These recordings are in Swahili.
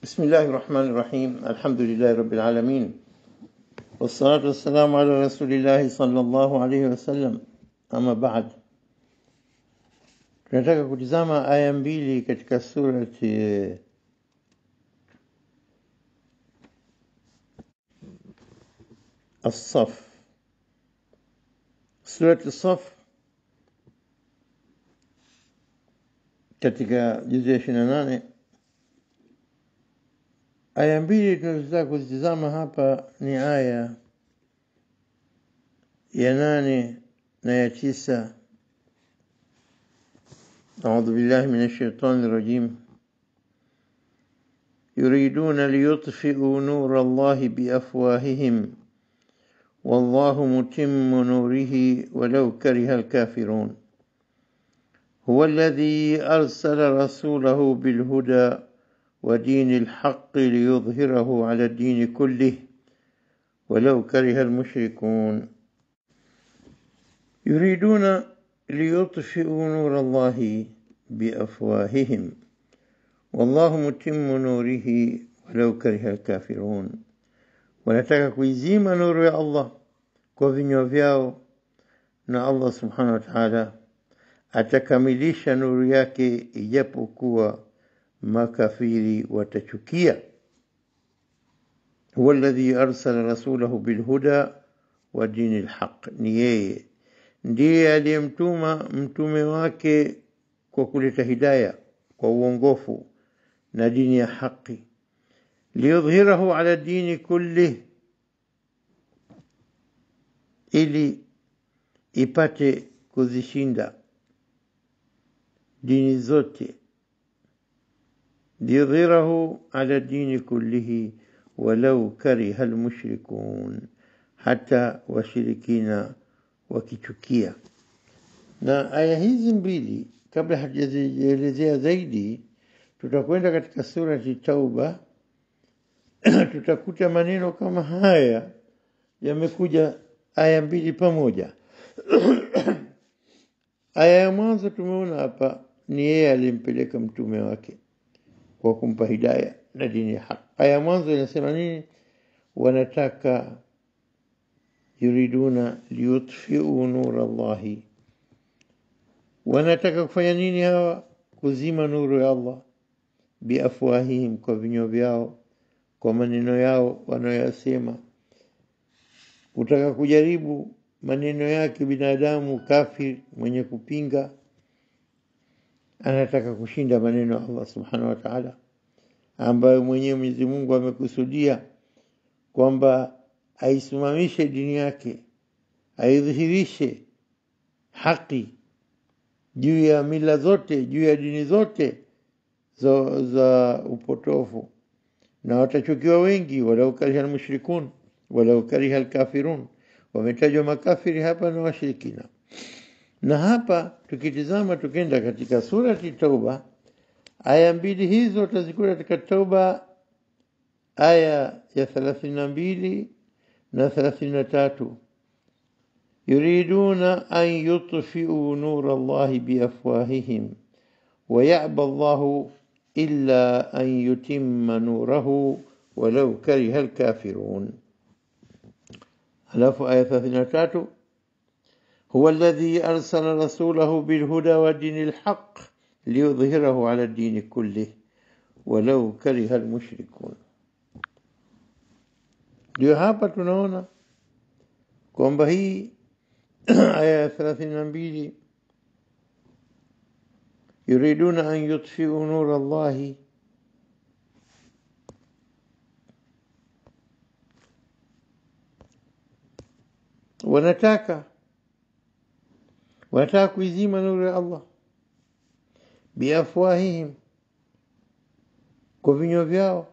بسم الله الرحمن الرحيم الحمد لله رب العالمين والصلاة والسلام على رسول الله صلى الله عليه wasallam ama baad tunataka kutizama aya mbili katika surati الصف سورة الصف katika juzu ya ishirini na nane aya mbili tunazotaka kuzitizama hapa ni aya ya nane na ya tisa أعوذ بالله من الشيطان الرجيم يريدون ليطفئوا نور الله بأفواههم والله متم نوره ولو كره الكافرون هو الذي أرسل رسوله بالهدى ودين الحق ليظهره على الدين كله ولو كره المشركون يريدون ليطفئوا نور الله بأفواههم والله متم نوره ولو كره الكافرون wanataka kuizima nuru ya Allah kwa vinywa vyao na Allah subhanahu wa ta'ala atakamilisha nuru yake ijapokuwa makafiri watachukia huwa alladhi arsala rasulahu bilhuda wa dini lhaq ni yeye ndiye aliyemtuma mtume wake kwa kuleta hidaya kwa uongofu na dini ya haki liyudhhirahu ala dini kullih ili ipate kuzishinda dini zote liyudhhirahu ala dini kullihi walau kariha almushrikun hata washirikina wakichukia na aya hizi mbili kabla hatujazielezea zaidi tutakwenda katika surati tauba tutakuta maneno kama haya yamekuja aya mbili pamoja aya ya mwanzo tumeona hapa ni yeye alimpeleka mtume wake kwa kumpa hidaya na dini ya haki aya ya mwanzo inasema nini wanataka yuriduna liyutfiu nura Allahi wanataka kufanya nini hawa kuzima nuru ya Allah biafwahihim kwa vinywa vyao kwa maneno yao wanayoyasema kutaka kujaribu maneno yake binadamu kafir mwenye kupinga anataka kushinda maneno ya Allah subhanahu wa ta'ala ambayo mwenyewe Mwenyezi Mungu amekusudia kwamba aisimamishe dini yake aidhihirishe haki juu ya mila zote juu ya dini zote za, za upotofu na watachukiwa wengi walau kariha almushrikun walau kariha alkafirun wametajwa makafiri hapa na washirikina na hapa tukitizama tukenda katika surati tauba aya mbili hizo utazikuta katika tauba aya ya thelathini na mbili na thelathini na tatu yuriduna an yutfiu nura allahi biafwahihim ويأبى الله إلا أن يتم نوره ولو كره الكافرون ألاف آية 33 هو الذي أرسل رسوله بالهدى ودين الحق ليظهره على الدين كله ولو كره المشركون ndio hapa tunaona kwamba hii aya ya thelathini na mbili yuriduna an yutfiu nura Allahi wanataka wanataka kuizima nuru ya Allah biafwahihim kwa vinywa vyao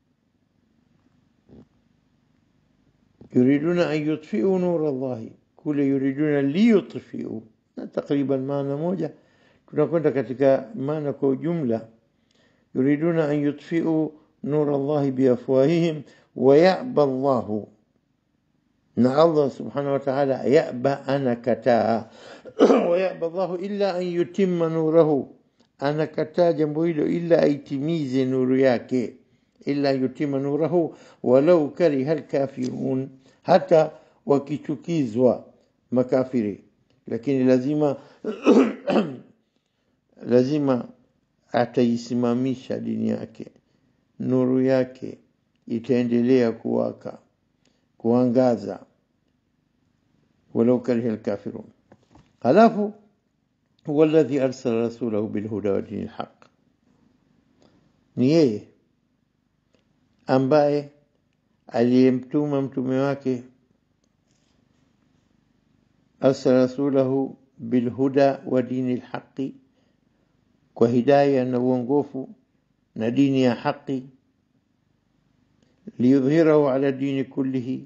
yuriduna an yutfiu nura Allahi kule yuriduna liyutfiu na takriban maana moja tunakwenda katika maana kwa ujumla yuriduna an yutfiu nura Allahi biafwahihim wa ya'ba Allahu na Allah subhanahu wa ta'ala ya'ba anakataa wa ya'ba Allahu illa an yutimma nurahu anakataa jambo hilo ila aitimize nuru yake illa yutima nurahu walau kariha alkafirun, hata wakichukizwa makafiri, lakini lazima lazima ataisimamisha dini yake, nuru yake itaendelea kuwaka kuangaza, walau kariha alkafirun. Halafu huwa alladhi arsala rasulahu bilhuda wa dini lhaq, ni yeye ambaye aliyemtuma mtume wake arsala rasulahu bilhuda wa dini lhaqi, kwa hidaya na uongofu na dini ya haqi, liyudhhirahu ala dini kullihi,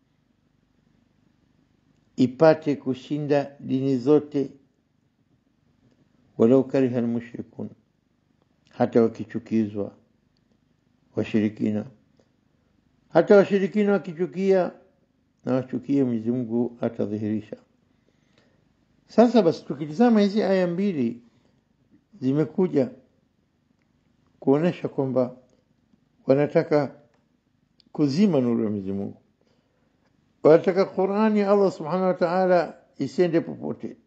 ipate kushinda dini zote, walau kariha almushrikun, hata wakichukizwa washirikina, hata washirikina wakichukia na wachukie, Mwenyezi Mungu atadhihirisha. Sasa basi, tukitizama hizi aya mbili zimekuja kuonesha kwamba wanataka kuzima nuru ya Mwenyezi Mungu, wanataka Qur'ani ya Allah Subhanahu wa Ta'ala isiende popote,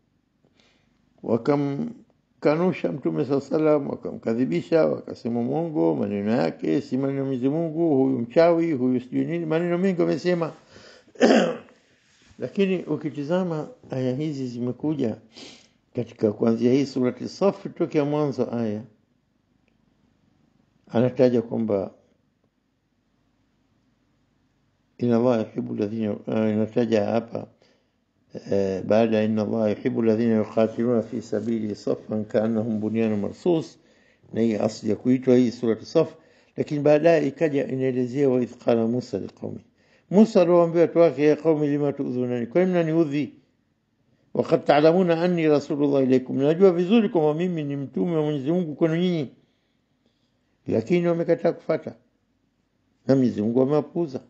wakamkanusha Mtume saa salam, wakamkadhibisha, wakasema mwongo, maneno yake si maneno ya Mwenyezi Mungu, huyu mchawi, huyu sijui nini, maneno mengi wamesema lakini ukitizama aya hizi zimekuja katika kuanzia hii surati Safi tokea mwanzo aya anataja kwamba inna Allah yuhibbu alladhina, inataja hapa baada ya inna Allah yuhibbu alladhina yuqatiluna fi sabili saffan kaannahum bunyanun marsus, na hii asli ya kuitwa hii surati Saf, lakini baadaye ikaja inaelezea wa idh qala Musa liqaumi Musa aliwaambia watu wake, ya qaumi lima tuudhunani, kwa nini mnaniudhi? Wakad taalamuna anni rasulullah ilaikum, najua vizuri kwamba mimi ni mtume wa Mwenyezi Mungu kwenu nyinyi, lakini wamekataa kufata na Mwenyezi Mungu amewapuuza,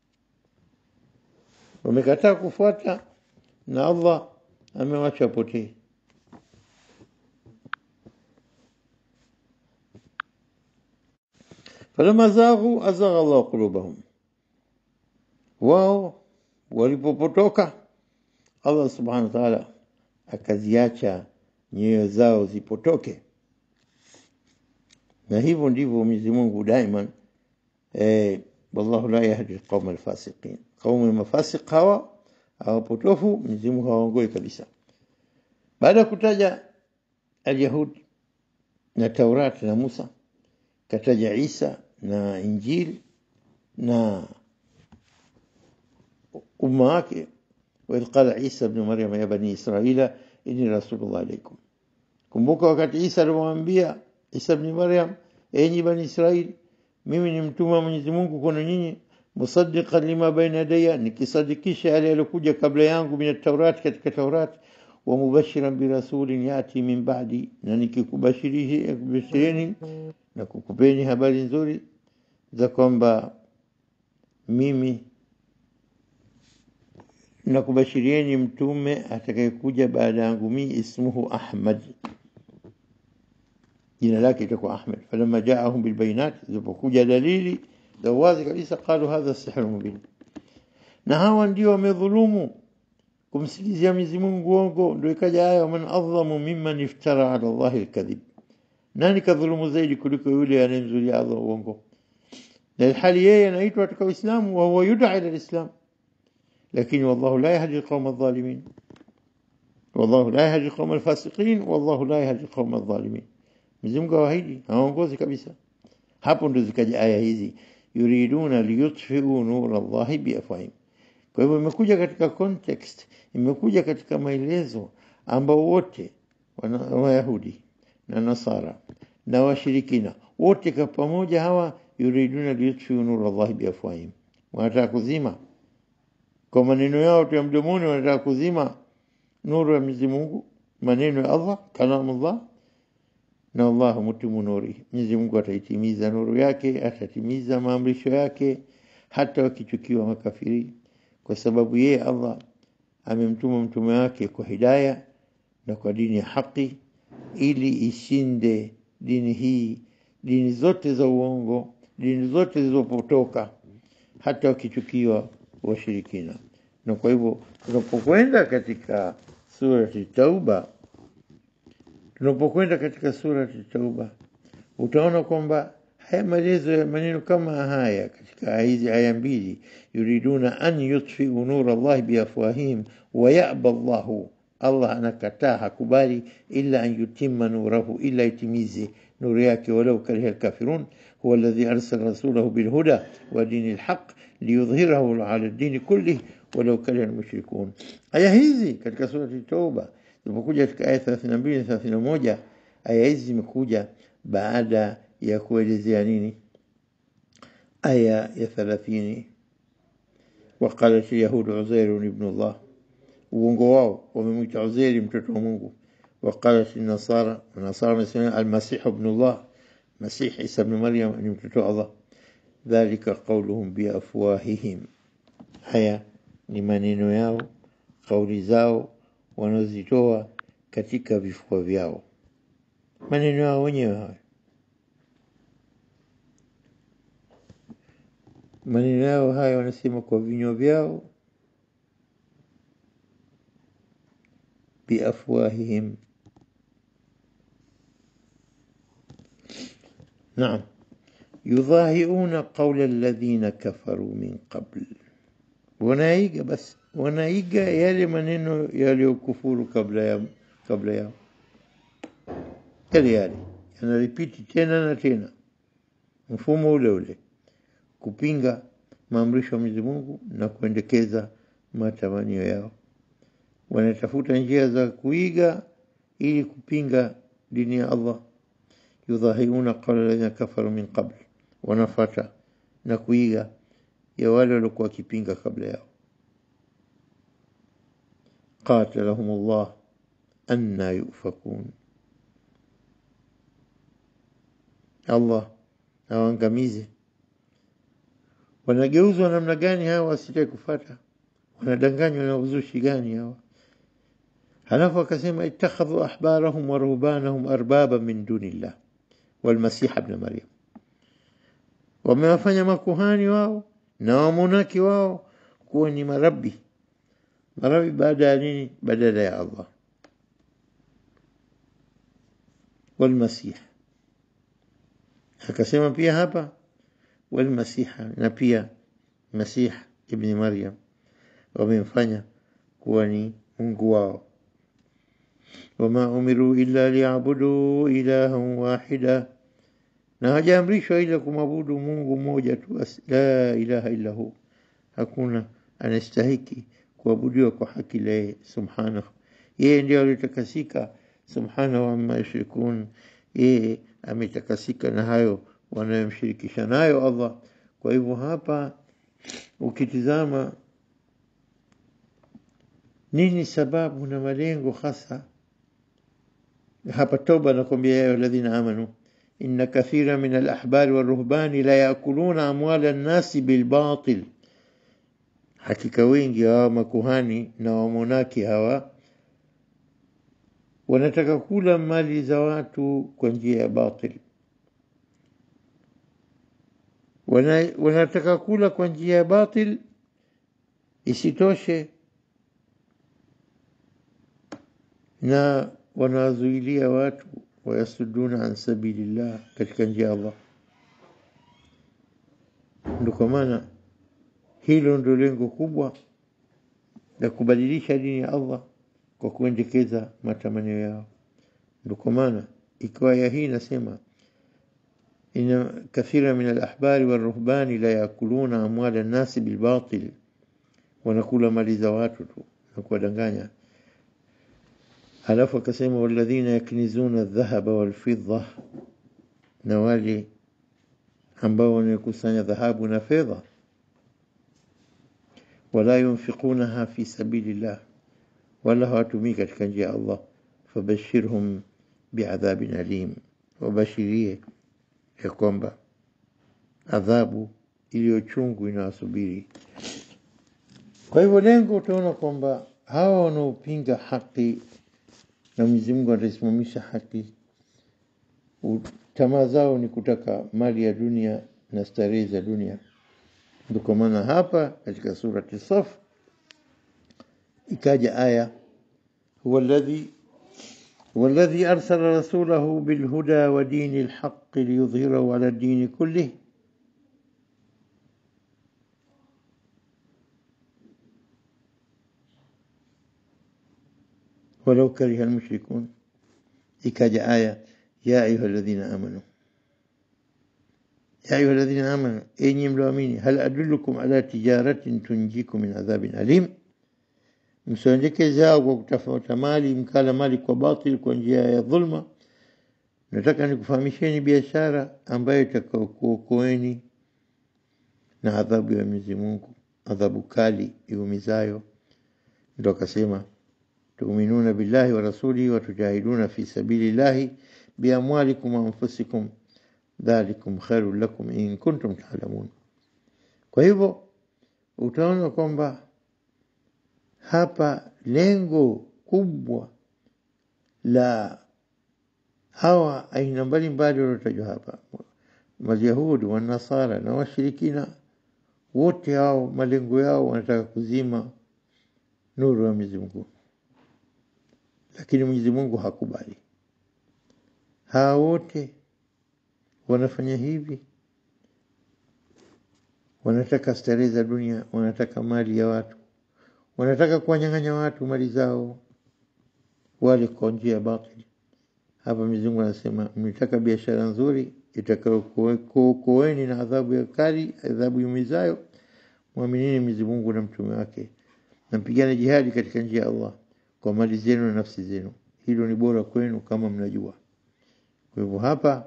wamekataa kufuata na Allah amewacha potee. falama zaghu azagha Allahu qulubahum wao walipopotoka Allah subhanahu wa ta'ala akaziacha nyoyo zao zipotoke, na hivyo ndivyo Mwenyezi Mungu daima eh, wallahu la yahdi alqauma alfasiqin, qaumu mafasiq hawa hawapotofu, Mwenyezi Mungu hawaongoi kabisa. Baada ya kutaja alyahudi na Taurat na Musa, kataja Isa na Injili na umma wake waidh qala Isa bnu Maryam ya bani Israila inni rasulullah ilaikum. Kumbuka wakati Isa alimwambia Isa bni Maryam, enyi bani Israili, mimi ni mtume wa Mwenyezi Mungu kwenu nyinyi, musaddiqan lima baina yadayya, nikisadikisha yale yaliokuja kabla yangu min taurati, katika Taurati, wa mubashiran birasulin yati min ba'di, na nikikubashireni na kukupeni habari nzuri za kwamba mimi na kubashirieni mtume atakayekuja baada yangu mimi, ismuhu Ahmad, jina lake itakuwa Ahmad. Falamma jaahum bilbayinat, zilipokuja dalili za wazi kabisa, qalu hadha sihru mubin, na hawa ndio wamedhulumu kumsikizia Mwenyezi Mungu uongo. Ndio ikaja aya, waman adhamu mimman iftara ala Allahi alkadhib, nani kadhulumu zaidi kuliko yule anayemzulia Allah uongo, na ilhali yeye anaitwa katika Uislamu, wa huwa yud'a ila alislam lakini wallahu la yahdi alqawma adh-dhalimin, wallahu la yahdi alqawma alfasiqin, wallahu la yahdi alqawma adh-dhalimin. Mwenyezi Mungu hawaahidi, hawaongozi kabisa. Hapo ndo zikaja aya hizi, yuriduna liyutfiu nura Allahi biafwahim. Kwa hivyo imekuja katika context, imekuja katika maelezo ambao wote Wayahudi na Nasara na washirikina wote kwa pamoja hawa, yuriduna liyutfiu nura Allahi biafwahim, wanataka kuzima kwa maneno yao tu ya mdomoni, wanataka kuzima nuru ya Mwenyezi Mungu, maneno ya Allah, kalamullah. Na Allahu mutimu nuri, Mwenyezi Mungu ataitimiza nuru yake, atatimiza maamrisho yake, hata wakichukiwa makafiri, kwa sababu yeye Allah amemtuma mtume wake kwa hidaya na kwa dini ya haki, ili ishinde dini hii, dini zote za uongo, dini zote zilizopotoka, hata wakichukiwa washirikina. Na kwa hivyo tunapokwenda katika surati Tauba, tunapokwenda katika surati Tauba utaona kwamba haya maelezo ya maneno kama haya katika hizi aya mbili, yuriduna an yutfiu nura Allah biafwahihim wa yaba Allahu, Allah anakataa hakubali, illa an yutimma nurahu, ila itimize nuru yake, walau kariha alkafirun huwa alladhi arsala rasulahu bilhuda wa dini lhaq liyudhhirahu ala dini kullih walau kariha almushrikun. Aya hizi katika surati Tauba zilipokuja katika aya 32 na 31, aya hizi zimekuja baada ya kuelezea nini? Aya ya thalathini, waqalat lyahudu Uzairu ibnu llah, uongo wao wamemwita Uzairi mtoto wa Mungu. Waqalat nasara, nasara wamesema almasihu ibnu llah, Masih Isa bnu Maryam ni mtoto wa Allah. Dhalika qauluhum biafwahihim, haya ni maneno yao, kauli zao wanazitoa katika vifua vyao, maneno yao wenyewe hayo maneno yao haya wanasema kwa vinywa vyao, biafwahihim. Naam, yudhahiuna qaula alladhina kafaru min qabl, wanaiga basi, wanaiga yale maneno yaliyokufuru kabla ya kabla yao, yale yale yanaripiti tena na tena, mfumo ule ule kupinga maamrisho ya Mwenyezi Mungu na kuendekeza matamanio yao. Wanatafuta njia za kuiga ili kupinga dini ya Allah. Yudhahiuna qawla alladhina kafaru min qabl, wanafata na kuiga ya wale waliokuwa wakipinga kabla yao. Qatalahum Allah anna yufakun, Allah awaangamize wanageuzwa namna gani hawa wasitaki kufata? Wanadanganywa na uzushi gani hawa? Halafu akasema ittakhadhu ahbarahum wa ruhbanahum arbaba min dunillah walmasiha ibn Maryam, wamewafanya makuhani wao na wamonaki wao kuwa ni marabi. Marabi baada ya nini? Badala ya Allah. Walmasih akasema pia hapa walmasiha na pia Masih ibni Maryam wamemfanya kuwa ni Mungu wao. Wama umiru illa liyabudu ilahan wahida, na hajaamrishwa ila kumwabudu Mungu mmoja tu, la ilaha illa hu, hakuna anastahiki kuabudiwa kwa haki la yeye subhanahu. Yeye ndio alitakasika, subhanahu amma yushrikun, yeye ametakasika na hayo wanayomshirikisha nayo Allah. Kwa hivyo hapa ukitizama nini sababu na malengo hasa hapa Toba anakwambia ya alladhina amanu inna kathira min alahbari waruhbani la yakuluna amwala nnasi bilbatil, hakika wengi hawa makuhani na wamonaki hawa wanataka kula mali za watu kwa njia ya batil wana, wanataka kula kwa njia ya batil. Isitoshe na wanawazuilia watu wayasuduna an sabilillah, katika njia ya Allah. Ndio kwa maana hilo ndio lengo kubwa la kubadilisha dini ya Allah kwa kuendekeza matamanio yao. Ndio kwa maana ikiwa ya hii nasema inna kathira min alahbari waruhbani la yakuluna amwala nnasi bilbatil, wanakula mali za watu tu na kuwadanganya. Halafu akasema walladhina yaknizuna aldhahaba walfidda, na wale ambao wanakusanya dhahabu na fedha, wala yunfiqunaha fi sabilillah, wala hawatumii katika njia ya Allah, fabashirhum biadhabin alim, wabashirie ya kwamba adhabu iliyo chungu inawasubiri. Kwa hivyo lengo utaona kwamba hawa wanaopinga haki na Mwenyezi Mungu ataisimamisha haki, tamaa zao ni kutaka mali ya dunia na starehe za dunia. Ndio kwa maana hapa katika surati Saf ikaja aya huwa alladhi هو الذي أرسل رسوله بالهدى ودين الحق ليظهره على الدين كله ولو كره المشركون إكاج آية يا أيها الذين آمنوا يا أيها الذين آمنوا إني ملوامين هل أدلكم على تجارة تنجيكم من عذاب أليم msiondekeza kwa kutafuta mali mkala mali kwa batil kwa njia ya dhulma nataka nikufahamisheni biashara ambayo itakaokuokoeni na adhabu ya Mwenyezi Mungu adhabu kali iumizayo ndo akasema tuminuna billahi wa rasulihi wa tujahiduna fi sabilillahi biamwalikum wa anfusikum dhalikum khairul lakum in kuntum ta'lamun kwa hivyo utaona kwamba hapa lengo kubwa la hawa aina mbalimbali wanaotajwa hapa Mayahudi wa Nasara na washirikina wote hao malengo yao wanataka kuzima nuru ya Mwenyezi Mungu, lakini Mwenyezi Mungu hakubali. Hawa wote wanafanya hivi, wanataka starehe za dunia, wanataka mali ya watu, wanataka kuwanyang'anya watu mali zao, wale kwa njia ya batili. Hapa Mwenyezi Mungu anasema mnataka biashara nzuri itakayokuokoeni na adhabu ya kali, adhabu yumizayo, mwaminini Mwenyezi Mungu na mtume wake, na mpigane jihadi katika njia ya Allah kwa mali zenu na nafsi zenu. Hilo ni bora kwenu kama mnajua. Kwa hivyo hapa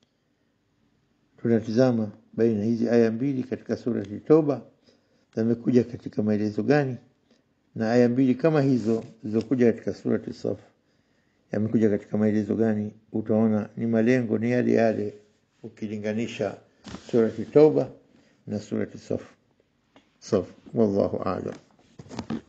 tunatizama baina hizi aya mbili katika surati Toba zimekuja katika maelezo gani, na aya mbili kama hizo zilizokuja katika surati Saf yamekuja katika maelezo gani? Utaona ni malengo ni yale yale ukilinganisha surati Toba na surati Saf. Saf, wallahu a'lam.